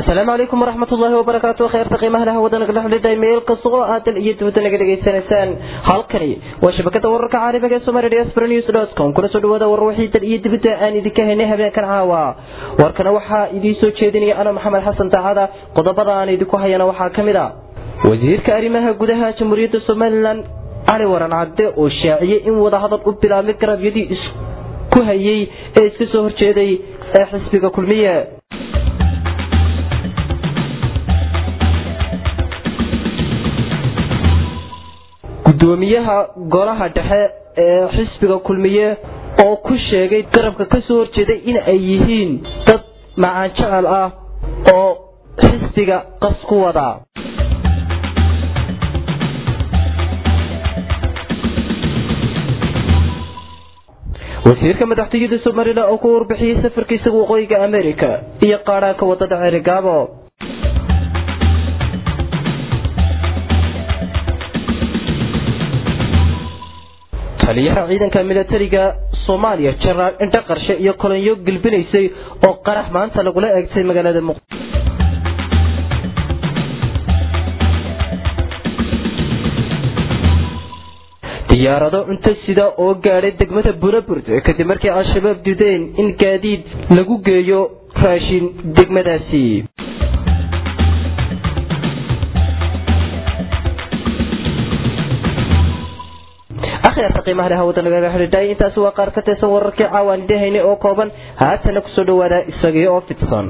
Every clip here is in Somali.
asalaamu calaykum waraxmat ullaahi wabarakaatu kheyrta qiimaha laha wadanaga dhexlida meel kasta oo aadan iyo dibadda naga dhegaysanaysaan halkani waa shabakada wararka caalamiga ee somali diaspora news dot com kuna soo dhawaada war wixii dal iyo dibadda aan idinka haynay habeenkan caawa warkana waxaa idiin soo jeedinaya ana maxamed xasan daacada qodobada aan idinku hayana waxaa ka mid a wasiirka arrimaha gudaha jamhuuriyadda somalilan cali waran cadde oo shaaciyey in wadahadal u bilaabmay garabyadii isku hayey ee iska soo horjeeday ee xisbiga kulmiye gudoomiyaha golaha dhexe ee xisbiga kulmiye oo ku sheegay garabka ka soo horjeeday in ay yihiin dad macaan jecel ah oo xisbiga qas ku wada wasiirka madaxtooyada somalilan oo ku warbixiyey safarkiisa waqooyiga america iyo qaadhaanka wadada ceerigaabo taliyaha ciidanka milatariga soomaaliya jenaraal indho qarshe iyo kolonyo gelbinaysay oo qarax maanta lagula eegtay magaalada muqdisho diyaarado cunto sida oo gaadhay degmada buraburt kadib markii al-shabaab dudeen in gaadiid lagu geeyo raashin degmadaasi akhyaarta qiimaha leh hawada nagaga xidhiidhay intaasi waa qaar ka tirsan wararkii caawaan idhahaynay oo kooban haatana kusoo dhawaada isagii oo fidsan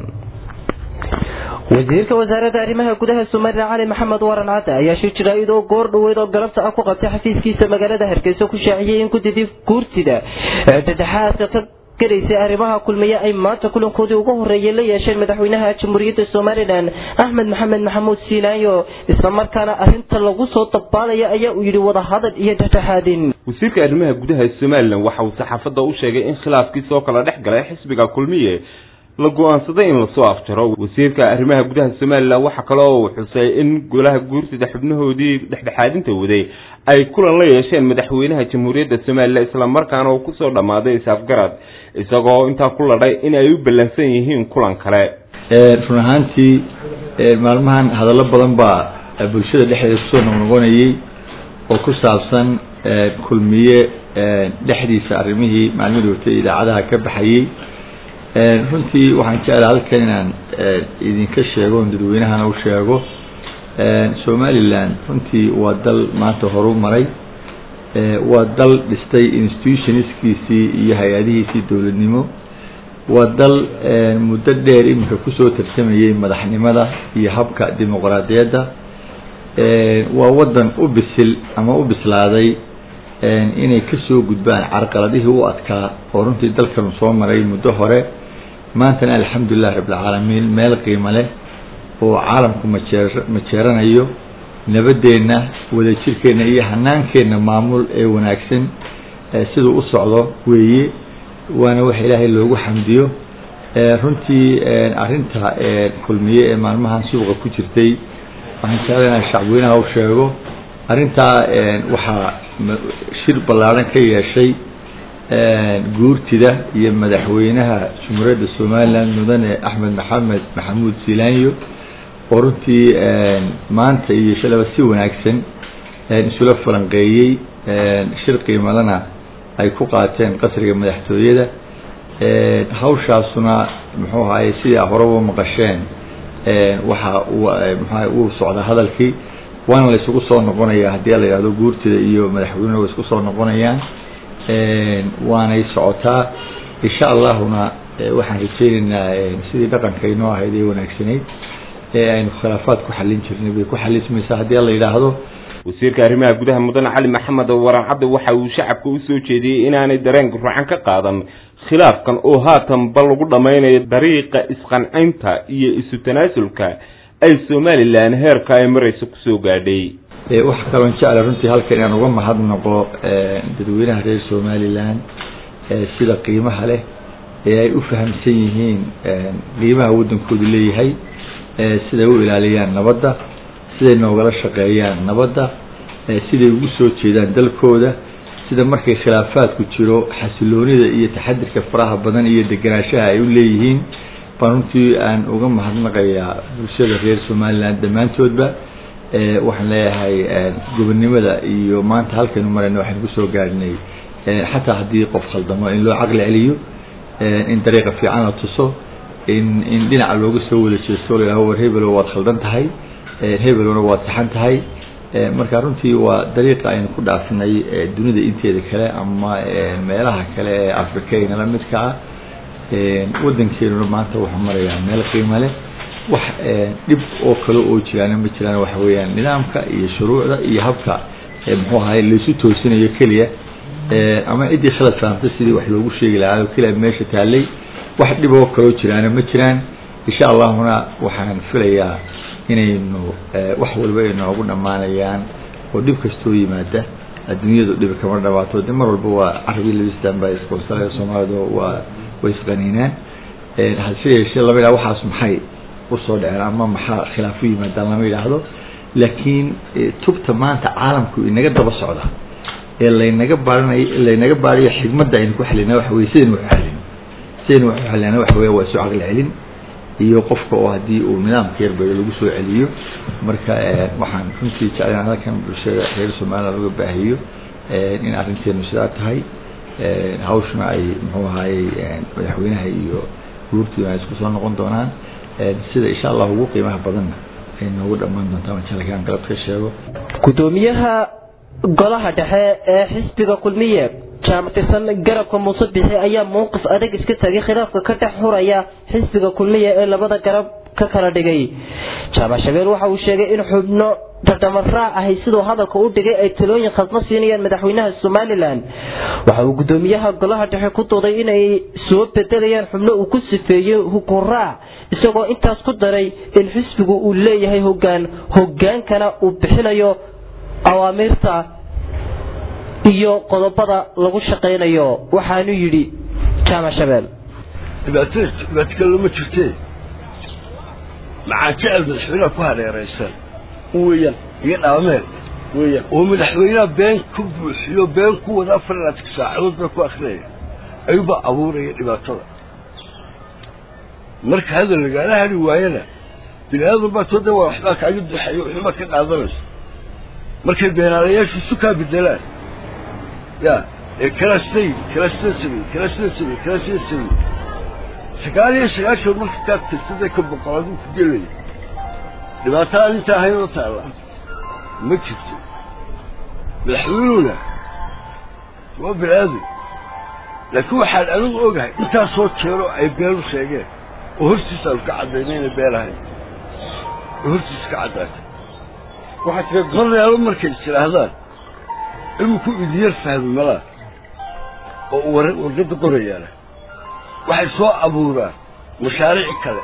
wasiirka wasaaradda arrimaha gudaha somalilan cali maxamed waran cadde ayaa shir jaraa'id oo goor dhoweyd oo galabta ah ku qabtay xafiiskiisa magaalada hargeysa ku shaaciyey in gudidii guurtida ee dhedhexaadka ka gelaysay arrimaha kulmiye ay maanta kulankoodii ugu horeeyay la yeesheen madaxweynaha jamhuuriyadda somalilan axmed maxamed maxamuud siilaayo islamarkaana arrinta lagu soo dabaalaya ayaa uu yidhi wadahadal iyo dhexdhexaadin wasiirka arrimaha gudaha somalilan waxa uu saxaafadda u sheegay in khilaafkiisa oo kala dhex galay xisbiga kulmiye la go-aansaday in lasoo afjaro wasiirka arrimaha gudaha somalilan waxa kale oo uu xusay in golaha guursida xubnahoodii dhexdhexaadinta waday ay kulan la yeesheen madaxweynaha jamhuuriyadda somalilan islamarkaana uu kusoo dhammaaday is-afgarad isagoo intaa ku ladhay in ay u ballansan yihiin kulan kale run ahaantii maalmahan hadallo badan baa bulshada dhexdeeda kusoo noqnoqonayey oo ku saabsan kulmiye dhexdiisa arrimihii maalmihii watay idaacadaha ka baxayey runtii waxaan jeclaha halkan inaan idinka sheego on dadweynahana u sheego somalilan runtii waa dal maanta horu maray waa dal dhistay institutionskiisii iyo hay-adihiisii dowladnimo waa dal muddo dheer iminka kusoo tarsamayey madaxnimada iyo habka dimuqraadiyadda waa wadan u bisil ama u bislaaday inay kasoo gudbaan carqaladihii u adkaa oo runtii dalkanu soo maray muddo hore maantana alxamdulilah rabbilcaalamiin meel qiimo leh oo caalamku majee majeeranayo nabadeenna wadajirkeenna iyo hanaankeenna maamul ee wanaagsan siduu u socdo weeye waana wax ilaahay loogu xamdiyo runtii arinta kulmiye ee maalmahan suuqa ku jirtay waxaan jeclay inaan shacbweynaha u sheego arrintaa waxaa shir ballaadhan ka yeeshay guurtida iyo madaxweynaha jumhuuriyadda somalilan mudane axmed maxamed maxamuud silaanyo oo runtii maanta iyo shalaba si wanaagsan isula falanqeeyey shir qiimadana ay ku qaateen qasriga madaxtooyada hawshaasuna muxuu ahaye sidaa horeba maqasheen waxa mxua uu socda hadalkii waana la isugu soo noqonaya haddii la yihahdo guurtida iyo madaxweynuhu way isku soo noqonayaan waanay socotaa insha allahuna waxaan rajeyneynaa sidii dhaqanka inoo ahayd ee wanaagsanayd ee aynu khilaafaad ku xalin jirnay bay ku xalismaysaa haddii la yidhaahdo wasiirka arrimaha gudaha mudane cali maxamed waran cadde waxa uu shacabka usoo jeediyey inaanay dareenka ruucan ka qaadan khilaafkan oo haatanba lagu dhammaynayo dariiqa isqancinta iyo isu tanaasulka ay somalilan heerka ay marayso kusoo gaadhay waxa kaloon jecla runtii halkan inaan uga mahadnaqo dadweynaha reer somalilan sida qiimaha leh ee ay u fahamsan yihiin qiimaha waddankoodu leeyahay siday u ilaaliyaan nabadda siday noogala shaqeeyaan nabadda siday ugu soo jeedaan dalkooda sida markay khilaafaadku jiro xasiloonida iyo taxadirka faraha badan iyo degenaanshaha ay u leeyihiin baan runtii aan uga mahadnaqayaa bulshada reer somaliland dhammaantoodba waxaan leeyahay gobonnimada iyo maanta halkaynu marayna waxaynu kusoo gaadhnay xataa haddii qof khaldamo in loo caqli celiyo in dariiqa fiican la tuso in in dhinaca looga soo wada jeesto la yidhaho war hebelo waad khaldan tahay hebelona waad saxan tahay marka runtii waa dariiqa aynu ku dhaafinay dunida inteeda kale ama meelaha kale ee afrikayna la midka ah waddankeenuna maanta wuxuu marayaa meel qiimo leh wax dhib oo kale oo jiraana ma jiraan waxa weeyaan nidaamka iyo shuruucda iyo habka muxuu ahay laysu toosinayo keliya ama ciddii khalad fahamtay sidii wax loogu sheegi lahaa oo keliya meesha taallay wax dhib oo kaloo jiraana ma jiraan insha allahuna waxaan filayaa inaynu wax walba ay noogu dhammaanayaan oo dhib kastoo yimaada adduunyadu dhib kama dhamaato de mar walba waa carabi labistan baa isqoonsanaya soomaalidu waa way isqaniinaan hase yeeshee lama yidhaha waxaas maxay usoo dhaceen ama maxaa khilaaf u yimaadaan lama yidhaahdo laakiin tubta maanta caalamku inaga daba socda ee laynaga baaranayo laynaga baarayo xigmadda aynu ku xalina waxa weye sidaynu wax u xalino sidaynu wax u xalina waxa weye waa isu caqli celin iyo qofka oo haddii uu nidaamka yarbeedo lagu soo celiyo marka waxaan runtii jeclaan halkan bulshada reer somaliland laga baahiyo in arrinteenu sidaa tahay hawshuna ay muxuu ahaayey madaxweynaha iyo guurtiina ay isku soo noqon doonaan sida insha allah ugu qiimaha badanna ay noogu dhammaan doontaa majalkaan galab ka sheego gudoomiyaha golaha dhexe ee xisbiga kulmiye jaamactirsan garabka muuse bixi ayaa mowqif adag iska tagay khilaafka ka dhex huraya xisbiga kulmiya ee labada garab ka kala dhigay jaamac shabeel waxa uu sheegay in xubno tartamaraac ahay siduu hadalka u dhigay ay talooyin khasma siinayaan madaxweynaha somalilan waxa uu gudoomiyaha golaha dhexe ku dooday inay soo bedelayaan xubno uu ku sifeeyey hukuraac isagoo intaas ku daray in xisbigu uu leeyahay hogaan hogaankana uu bixinayo awaamiirta iyo qodobada lagu shaqaynayo waxaanu yidhi jaamac shabeel dhibaato dhibaato kale lama jirtee maxaa jecel madaxweynaha ku hareeraysan weeyaan iyo dhaameel weeyaan oo madaxweynaha been ku buuxiyo been ku wada afar ilaatanka saacadood baa ku akrinaya ayuubaa abuuraya dhibaatada marka hadal lagaala hadhi waayana bini aadam baa tooda waa waxbaa kaaga duxayo waxbaa ka qaadanaysa markay beenaalayaashu isu kaa bedelaan ya ee kala siday kala sida samey kala sida samey kala sida samey sagaal iyo sagaashan marka kaad tirsaday ka boqolaad ku gelaya dhibaato aan inta ahayn oo taalla ma jirto madaxweynuhuna waa bini aadam laakiin waxaan anigu ogahay intaasoo jeero ay beenu sheegeen oo hortiisa aanu ka caddaynay inay been ahayn oo hortiisa ka caddaatay waxaa jira maryaalo markay is idhaahdaan iminku idiyar fahmi malaa oo war wargadda qorayaana waxay soo abuuraan mashaariic kale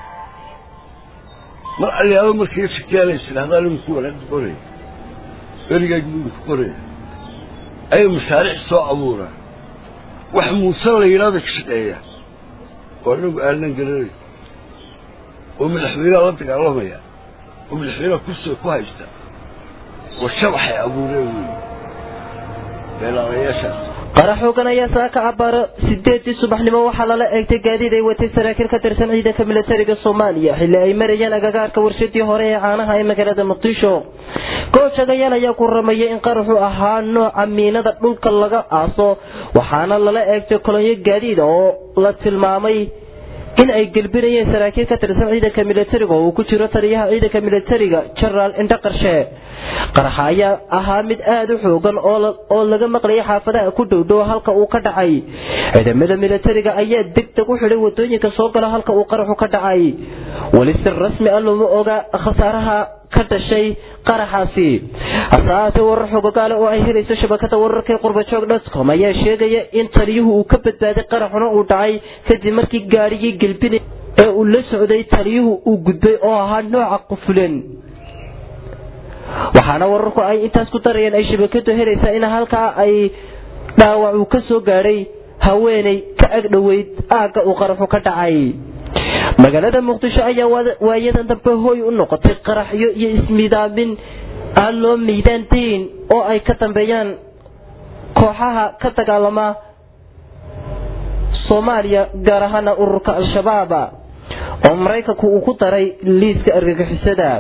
mar alyaalo markay shakeenay is idhahdaan iminku wargadda qoraya erigaagu iminku qoraya ayay mashaariic soo abuuraan wax muuse la yidhahda ka shaqeeya oo anagu aanan garanayn oo madaxweynaha la dagaalamaya oo madaxweynaha kursiga ku haysta oo shabaxay abuureen wey beelaalayaashaas qara xoogan ayaa saaka abaaro sideedii subaxnimo waxaa lala eegtay gaadiid ay watay saraakiil ka tirsan ciidanka militariga soomaaliya xilli ay marayeen agagaarka warshadii hore ee caanaha ee magaalada muqdisho goojagayaal ayaa ku rameeyay in qaraxu ahaa nooca miinada dhulka laga aaso waxaana lala eegtay kolonyo gaadiid oo la tilmaamay in ay gelbinayeen saraakiil ka tirsan ciidanka militariga oo uu ku jiro taliyaha ciidanka militariga jenaraal indhaqarshe qaraxa ayaa ahaa mid aada u xoogan oo laga maqlayay xaafadaha ku dhowdhow halka uu ka dhacay ciidamada militariga ayaa degdeg u xidhay wadooyinka soo gala halka uu qaraxu ka dhacay weli si rasmi ah looma oga khasaaraha ka dhashay qaraxaasi hase ahaatee warar xogogaale oo ay helayso shabakada wararka ee qurbajoog dotcom ayaa sheegaya in taliyuhu uu ka badbaaday qaraxuna uu dhacay kadib markii gaarigii gelbinay ee uu la socday taliyuhu uu gudbay oo ahaa nooca qufulen waxaana wararku ay intaas ku darayeen ay shabakadu helaysaa in halkaa ay dhaawac uu ka soo gaadhay haweeney ka agdhoweyd aagga uu qaraxu ka dhacay magaalada muqdisho ayaa waayadan dambe hooy u noqotay qaraxyo iyo ismiidaamin aan loo miidaan dayn oo ay ka dambeeyaan kooxaha ka dagaalama soomaaliya gaar ahaana ururka al-shabaab oo maraykanku uu ku daray liiska argagixisada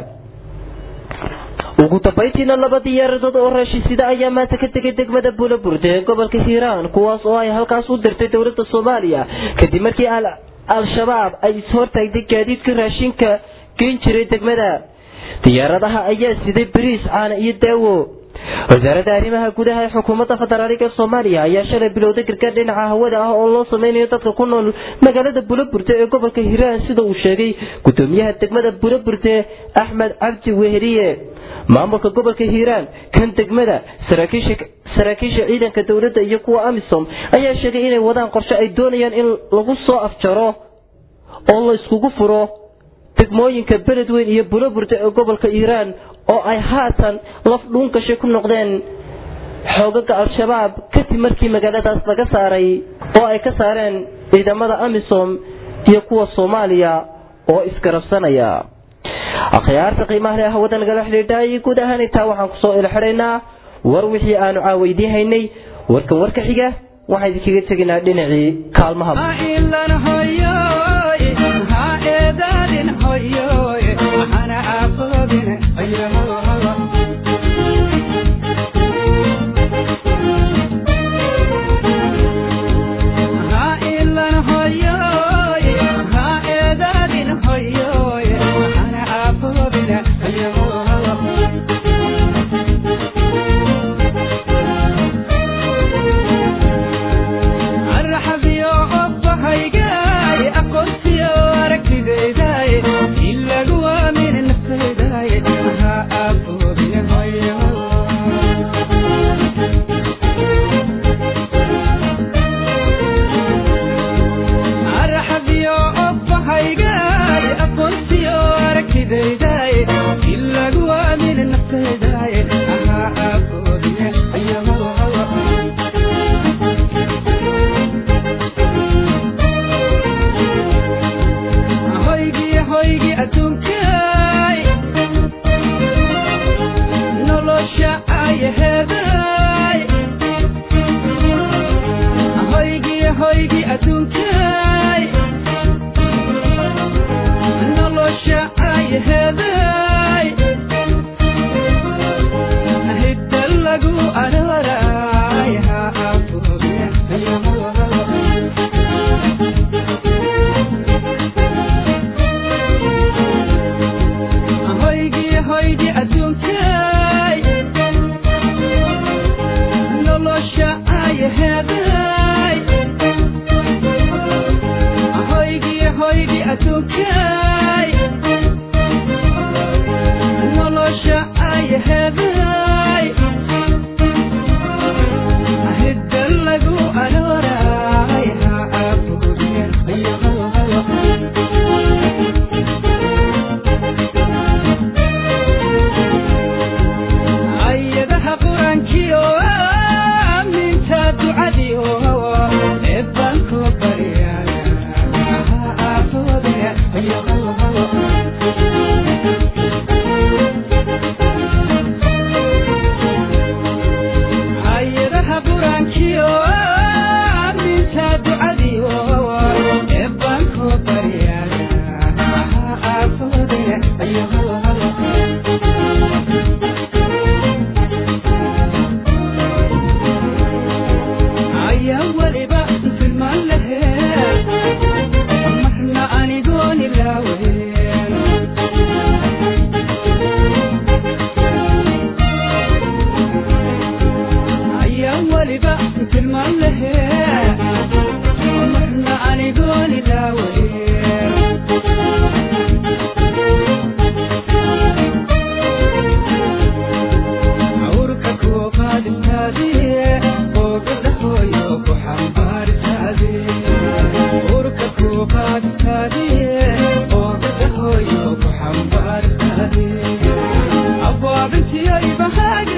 ugu dambayntiina laba diyaaradood oo raashinsida ayaa maanta ka tegay degmada buulaburde ee gobolka hiiraan kuwaas oo ay halkaas u dirtay dowladda soomaaliya kadib markii al-shabaab ay ishortaagday gaadiidka raashinka geen jiray degmada diyaaradaha ayaa siday bariis caana iyo daawo wasaaradda arrimaha gudaha ee xukuumadda federaaliga ee soomaaliya ayaa shalay bilowday gargaar dhinaca hawada ah oo loo sameynayo dadka ku nool magaalada buulaburte ee gobolka hiiraan sida uu sheegay gudoomiyaha degmada buulaburte axmed cabdi weheriye maamulka gobolka hiiraan kan degmada saraakiisha ciidanka dowladda iyo kuwa amisom ayaa sheegay inay wadaan qorshe ay doonayaan in lagu soo afjaro oo la iskugu furo degmooyinka beledweyn iyo buulaburte ee gobolka hiiraan oo ay haatan laf dhuungashay ku noqdeen xoogaga al-shabaab kadib markii magaaladaas laga saaray oo ay ka saareen ciidamada amisom iyo kuwa soomaaliya oo isgarabsanaya akhyaarta qiimaha leh hawada nagala xidhiidhaayay guud ahaan intaa waxaan kusoo ilxidhaynaa war wixii aanu caaweydiin haynay warkan warka xiga waxaan idinkaga teginaa dhinacii kaalmaha abwaabintiyo ibahaag